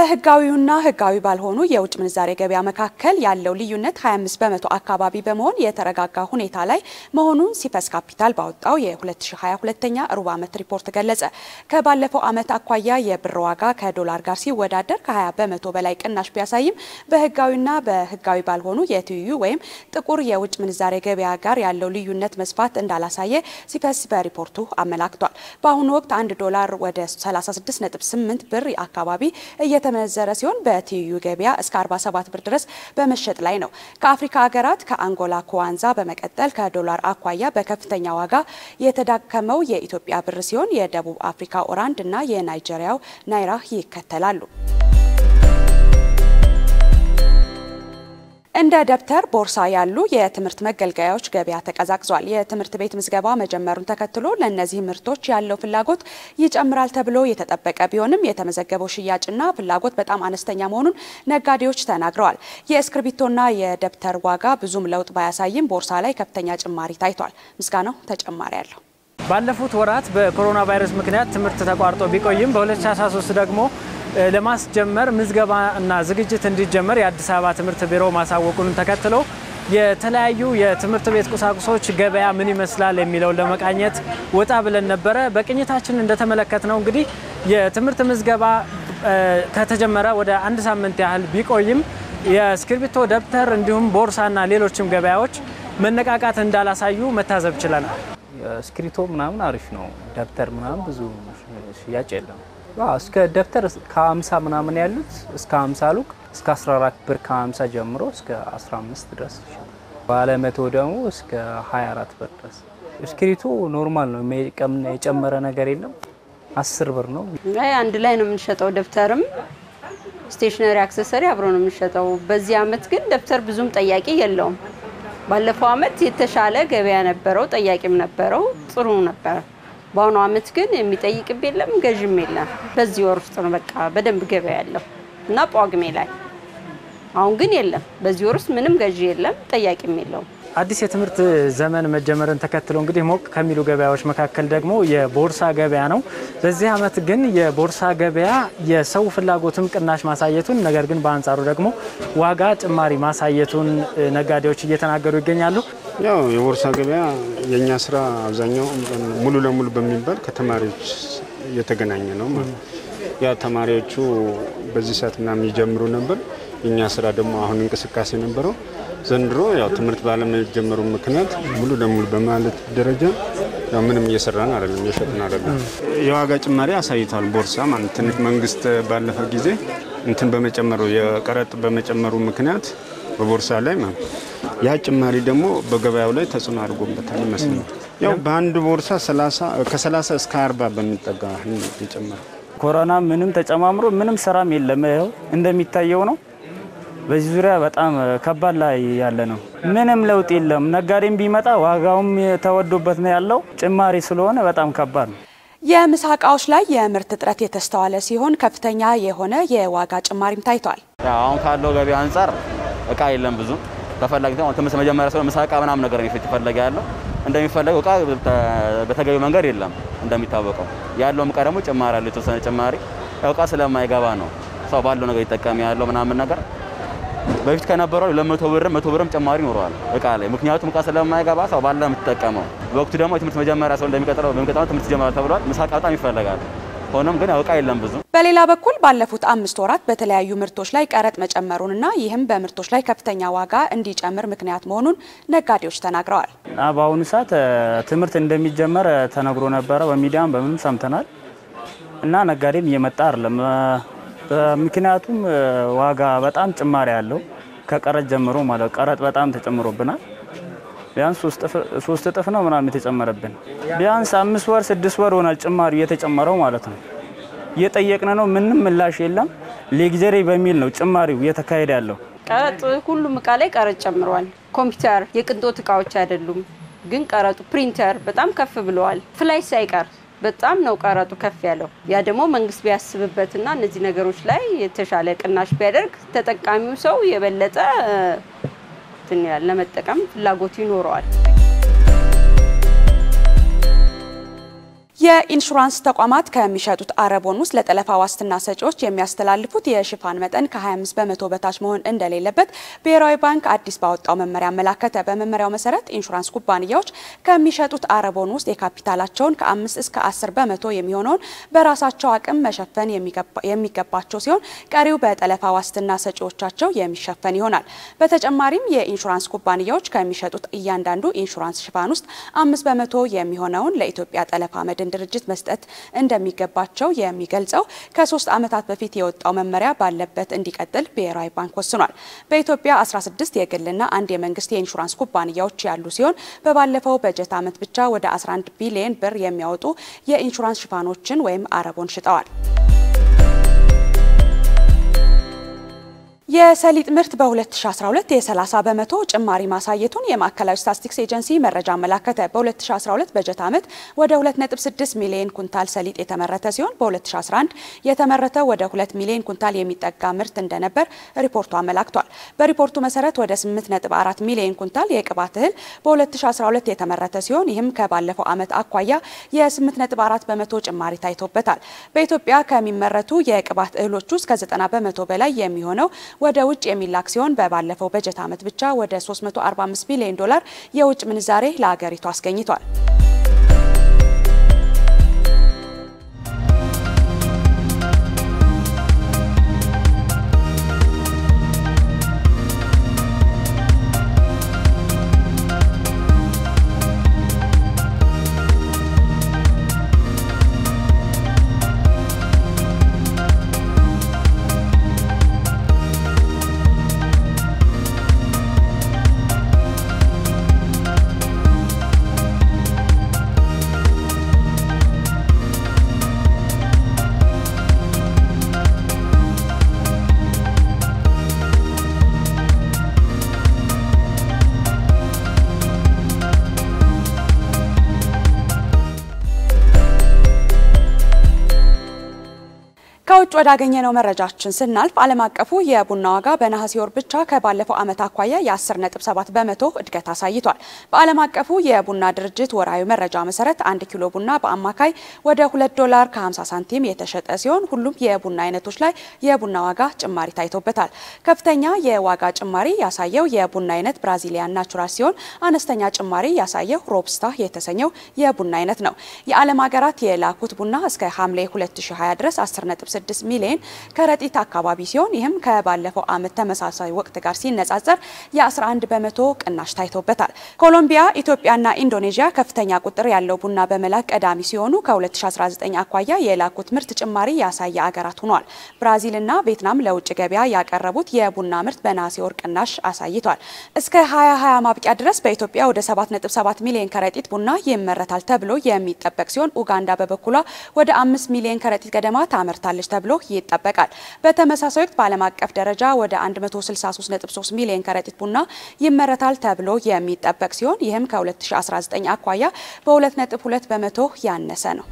በህጋዊውና ህጋዊ ባልሆኑ የውጭ ምንዛሬ ገበያ መካከል ያለው ልዩነት 25 በመቶ አካባቢ በመሆን የተረጋጋ ሁኔታ ላይ መሆኑን ሲፈስ ካፒታል ባወጣው የ2022ኛ ሩብ ዓመት ሪፖርት ገለጸ። ከባለፈው ዓመት አኳያ የብር ዋጋ ከዶላር ጋር ሲወዳደር ከ20 በመቶ በላይ ቅናሽ ቢያሳይም በህጋዊና በህጋዊ ባልሆኑ የትይዩ ወይም ጥቁር የውጭ ምንዛሬ ገበያ ጋር ያለው ልዩነት መስፋት እንዳላሳየ ሲፈስ በሪፖርቱ አመላክቷል። በአሁኑ ወቅት አንድ ዶላር ወደ 36.8 ብር አካባቢ እየተመነዘረ ሲሆን በትይዩ ገበያ እስከ 47 ብር ድረስ በመሸጥ ላይ ነው። ከአፍሪካ ሀገራት ከአንጎላ ኩዋንዛ በመቀጠል ከዶላር አኳያ በከፍተኛ ዋጋ የተዳከመው የኢትዮጵያ ብር ሲሆን የደቡብ አፍሪካ ኦራንድ እና የናይጄሪያው ናይራ ይከተላሉ። እንደ ደብተር፣ ቦርሳ ያሉ የትምህርት መገልገያዎች ገበያ ተቀዛቅዟል። የትምህርት ቤት ምዝገባ መጀመሩን ተከትሎ ለእነዚህ ምርቶች ያለው ፍላጎት ይጨምራል ተብሎ የተጠበቀ ቢሆንም የተመዘገበው ሽያጭና ፍላጎት በጣም አነስተኛ መሆኑን ነጋዴዎች ተናግረዋል። የእስክርቢቶና የደብተር ዋጋ ብዙም ለውጥ ባያሳይም ቦርሳ ላይ ከፍተኛ ጭማሪ ታይቷል። ምስጋናው ተጨማሪ አለው። ባለፉት ወራት በኮሮና ቫይረስ ምክንያት ትምህርት ተቋርጦ ቢቆይም በ2013 ደግሞ ለማስጀመር ምዝገባ እና ዝግጅት እንዲጀመር የአዲስ አበባ ትምህርት ቢሮ ማሳወቁን ተከትሎ የተለያዩ የትምህርት ቤት ቁሳቁሶች ገበያ ምን ይመስላል የሚለውን ለመቃኘት ወጣ ብለን ነበረ። በቅኝታችን እንደተመለከት ነው እንግዲህ የትምህርት ምዝገባ ከተጀመረ ወደ አንድ ሳምንት ያህል ቢቆይም የእስክርቢቶ፣ ደብተር እንዲሁም ቦርሳና ሌሎችም ገበያዎች መነቃቃት እንዳላሳዩ መታዘብ ችለናል። እስክሪቶ ምናምን አሪፍ ነው። ደብተር ምናምን ብዙ ሽያጭ የለም። እስከ ደብተር ከ50 ምናምን ያሉት እስከ 50 ሉክ እስከ 14 ብር ከ50 ጀምሮ እስከ 15 ድረስ ይሸጣል። ባለ መቶ ደግሞ እስከ 24 ብር ድረስ። እስክሪቶ ኖርማል ነው፣ የጨመረ ነገር የለም። 10 ብር ነው። አይ አንድ ላይ ነው የምንሸጠው። ደብተርም ስቴሽነሪ አክሰሰሪ አብሮ ነው የምንሸጠው። በዚህ አመት ግን ደብተር ብዙም ጠያቂ የለውም። ባለፈው አመት የተሻለ ገበያ ነበረው፣ ጠያቂም ነበረው፣ ጥሩ ነበረ። በአሁኑ አመት ግን የሚጠይቅም የለም ገዥም የለም። በዚህ ወር ውስጥ ነው በቃ በደንብ ገበያ ያለው እና ጳጉሜ ላይ። አሁን ግን የለም። በዚህ ወር ውስጥ ምንም ገዢ የለም፣ ጠያቂም የለውም። አዲስ የትምህርት ዘመን መጀመርን ተከትሎ እንግዲህ ሞቅ ከሚሉ ገበያዎች መካከል ደግሞ የቦርሳ ገበያ ነው። በዚህ አመት ግን የቦርሳ ገበያ የሰው ፍላጎትም ቅናሽ ማሳየቱን፣ ነገር ግን በአንጻሩ ደግሞ ዋጋ ጭማሪ ማሳየቱን ነጋዴዎች እየተናገሩ ይገኛሉ። ያው የቦርሳ ገበያ የእኛ ስራ አብዛኛው ሙሉ ለሙሉ በሚባል ከተማሪዎች እየተገናኘ ነው ማለት ነው። ያው ተማሪዎቹ በዚህ ሰዓት ምናምን ይጀምሩ ነበር። የእኛ ስራ ደግሞ አሁን እንቅስቃሴ ነበረው። ዘንድሮ ያው ትምህርት ባለመጀመሩ ምክንያት ሙሉ ለሙሉ በማለት ደረጃ ያው ምንም እየሰራን አይደለም፣ እየሸጥን አይደለም። የዋጋ ጭማሪ አሳይቷል ቦርሳ ማለት ትንሽ መንግስት ባለፈ ጊዜ እንትን በመጨመሩ የቀረጥ በመጨመሩ ምክንያት በቦርሳ ላይ ማለት ያ ጭማሪ ደግሞ በገበያው ላይ ተጽዕኖ አድርጎበታል ይመስለኛል። ያው በአንድ ቦርሳ ከ30 እስከ 40 በሚጠጋ የጨመረ ኮሮና ምንም ተጨማምሮ ምንም ስራም የለም። ይኸው እንደሚታየው ነው። በዚህ ዙሪያ በጣም ከባድ ላይ ያለ ነው። ምንም ለውጥ የለም። ነጋዴም ቢመጣ ዋጋውም ተወዶበት ነው ያለው። ጭማሪ ስለሆነ በጣም ከባድ ነው። የምሳ እቃዎች ላይ የምርት እጥረት የተስተዋለ ሲሆን ከፍተኛ የሆነ የዋጋ ጭማሪም ታይቷል። አሁን ካለው ገበያ አንጻር እቃ የለም ብዙ ተፈላጊ ትምህርት መጀመሪያ ስለሆነ ምሳ እቃ ምናምን ነገር የሚፈለገ ያለው እንደሚፈለገው እቃ በተገቢው መንገድ የለም። እንደሚታወቀው ያለውም እቃ ደግሞ ጭማሪ ያለው የተወሰነ ጭማሪ እቃ ስለማይገባ ነው ሰው ባለው ነገር ይጠቀም ያለው ምናምን ነገር በፊት ከነበረው ለመቶ ብርም መቶ ብርም ጭማሪ ይኖረዋል እቃ ላይ ምክንያቱም እቃ ስለማይገባ ሰው ባለ የምትጠቀመው በወቅቱ ደግሞ የትምህርት መጀመሪያ ሰው እንደሚቀጥለው በሚቀጥለው ትምህርት ይጀምራል ተብሏል። ምሳ እቃ በጣም ይፈለጋል። ሆኖም ግን እቃ የለም ብዙ። በሌላ በኩል ባለፉት አምስት ወራት በተለያዩ ምርቶች ላይ ቀረጥ መጨመሩንና ይህም በምርቶች ላይ ከፍተኛ ዋጋ እንዲጨምር ምክንያት መሆኑን ነጋዴዎች ተናግረዋል። በአሁኑ ሰዓት ትምህርት እንደሚጀመር ተነግሮ ነበረ፣ በሚዲያም በምንም ሰምተናል እና ነጋዴም እየመጣ አይደለም። ምክንያቱም ዋጋ በጣም ጭማሪ ያለው ከቀረጥ ጀምሮ ማለት ቀረጥ በጣም ተጨምሮብናል። ቢያንስ ሶስት እጥፍ ነው ምናምን የተጨመረብን። ቢያንስ አምስት ወር ስድስት ወር ሆናል ጭማሪ እየተጨመረው ማለት ነው። እየጠየቅን ነው፣ ምንም ምላሽ የለም። ሌግዘሪ በሚል ነው ጭማሪው እየተካሄደ ያለው። ቀረጥ ሁሉም እቃ ላይ ቀረጥ ጨምረዋል። ኮምፒውተር፣ የቅንጦት እቃዎች አይደሉም፣ ግን ቀረጡ ፕሪንተር በጣም ከፍ ብለዋል። ፍላሽ ሳይቀር በጣም ነው ቀረጡ ከፍ ያለው። ያ ደግሞ መንግስት ቢያስብበትና እነዚህ ነገሮች ላይ የተሻለ ቅናሽ ቢያደርግ ተጠቃሚው ሰው የበለጠ እንትን ይላል፣ ለመጠቀም ፍላጎቱ ይኖረዋል። የኢንሹራንስ ተቋማት ከሚሸጡት አረቦን ውስጥ ለጠለፋ ዋስትና ሰጪዎች የሚያስተላልፉት የሽፋን መጠን ከ25 በመቶ በታች መሆን እንደሌለበት ብሔራዊ ባንክ አዲስ ባወጣው መመሪያ አመላከተ። በመመሪያው መሰረት ኢንሹራንስ ኩባንያዎች ከሚሸጡት አረቦን ውስጥ የካፒታላቸውን ከ5 እስከ 10 በመቶ የሚሆነውን በራሳቸው አቅም መሸፈን የሚገባቸው ሲሆን ቀሪው በጠለፋ ዋስትና ሰጪዎቻቸው የሚሸፈን ይሆናል። በተጨማሪም የኢንሹራንስ ኩባንያዎች ከሚሸጡት እያንዳንዱ ኢንሹራንስ ሽፋን ውስጥ አምስት በመቶ የሚሆነውን ለኢትዮጵያ ጠለፋ መድን ድርጅት መስጠት እንደሚገባቸው የሚገልጸው ከሶስት ዓመታት በፊት የወጣው መመሪያ ባለበት እንዲቀጥል ብሔራዊ ባንክ ወስኗል። በኢትዮጵያ 16 የግልና አንድ የመንግስት የኢንሹራንስ ኩባንያዎች ያሉ ሲሆን በባለፈው በጀት ዓመት ብቻ ወደ 11 ቢሊዮን ብር የሚያወጡ የኢንሹራንስ ሽፋኖችን ወይም አረቦን ሽጠዋል። የሰሊጥ ምርት በ2012 የ30 በመቶ ጭማሪ ማሳየቱን የማዕከላዊ ስታትስቲክስ ኤጀንሲ መረጃ አመላከተ። በ2012 በጀት ዓመት ወደ 2.6 ሚሊዮን ኩንታል ሰሊጥ የተመረተ ሲሆን በ2011 የተመረተ ወደ 2 ሚሊዮን ኩንታል የሚጠጋ ምርት እንደነበር ሪፖርቱ አመላክቷል። በሪፖርቱ መሰረት ወደ 8.4 ሚሊዮን ኩንታል የቅባት እህል በ2012 የተመረተ ሲሆን ይህም ከባለፈው ዓመት አኳያ የ8.4 በመቶ ጭማሪ ታይቶበታል። በኢትዮጵያ ከሚመረቱ የቅባት እህሎች ውስጥ ከ90 በመቶ በላይ የሚሆነው ወደ ውጭ የሚላክ ሲሆን በባለፈው በጀት ዓመት ብቻ ወደ 345 ቢሊዮን ዶላር የውጭ ምንዛሬ ለሀገሪቱ አስገኝቷል። ከውጭ ወዳገኘነው መረጃችን ስናልፍ ዓለም አቀፉ የቡና ዋጋ በነሐሴ ወር ብቻ ከባለፈው ዓመት አኳያ የ10.7 በመቶ እድገት አሳይቷል። በዓለም አቀፉ የቡና ድርጅት ወርሃዊ መረጃ መሰረት አንድ ኪሎ ቡና በአማካይ ወደ 2 ዶላር ከ50 ሳንቲም የተሸጠ ሲሆን ሁሉም የቡና አይነቶች ላይ የቡና ዋጋ ጭማሪ ታይቶበታል። ከፍተኛ የዋጋ ጭማሪ ያሳየው የቡና አይነት ብራዚሊያን ናቹራል ሲሆን አነስተኛ ጭማሪ ያሳየው ሮብስታ የተሰኘው የቡና አይነት ነው። የዓለም ሀገራት የላኩት ቡና እስከ ሐምሌ 2020 ድረስ 10 6 ሚሊዮን ከረጢት አካባቢ ሲሆን ይህም ከባለፈው ዓመት ተመሳሳይ ወቅት ጋር ሲነጻጸር የ11 በመቶ ቅናሽ ታይቶበታል። ኮሎምቢያ፣ ኢትዮጵያና ኢንዶኔዥያ ከፍተኛ ቁጥር ያለው ቡና በመላክ ቀዳሚ ሲሆኑ ከ2019 አኳያ የላኩት ምርት ጭማሪ ያሳየ አገራት ሆኗል። ብራዚልና ቬትናም ለውጭ ገበያ ያቀረቡት የቡና ምርት በነሐሴ ወር ቅናሽ አሳይቷል። እስከ 2020 ማብቂያ ድረስ በኢትዮጵያ ወደ 7.7 ሚሊዮን ከረጢት ቡና ይመረታል ተብሎ የሚጠበቅ ሲሆን ኡጋንዳ በበኩሏ ወደ 5 ሚሊዮን ከረጢት ገደማ ታመርታለች ተብሎ ይጠበቃል። በተመሳሳይ ወቅት በዓለም አቀፍ ደረጃ ወደ 163.3 ሚሊዮን ከረጢት ቡና ይመረታል ተብሎ የሚጠበቅ ሲሆን ይህም ከ2019 አኳያ በ2.2 በመቶ ያነሰ ነው።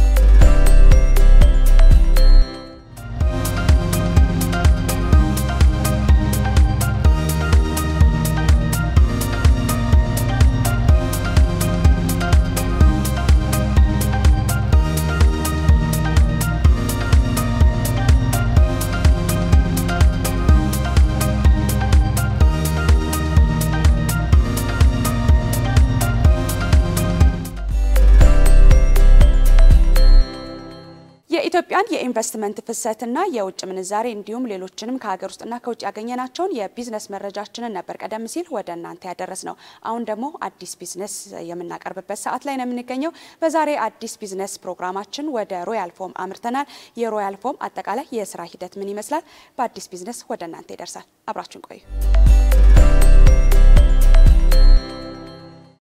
የኢትዮጵያን የኢንቨስትመንት ፍሰትና የውጭ ምንዛሬ እንዲሁም ሌሎችንም ከሀገር ውስጥና ከውጭ ያገኘናቸውን የቢዝነስ መረጃችንን ነበር ቀደም ሲል ወደ እናንተ ያደረስ ነው። አሁን ደግሞ አዲስ ቢዝነስ የምናቀርብበት ሰዓት ላይ ነው የምንገኘው። በዛሬ አዲስ ቢዝነስ ፕሮግራማችን ወደ ሮያል ፎም አምርተናል። የሮያል ፎም አጠቃላይ የስራ ሂደት ምን ይመስላል? በአዲስ ቢዝነስ ወደ እናንተ ይደርሳል። አብራችን ቆዩ።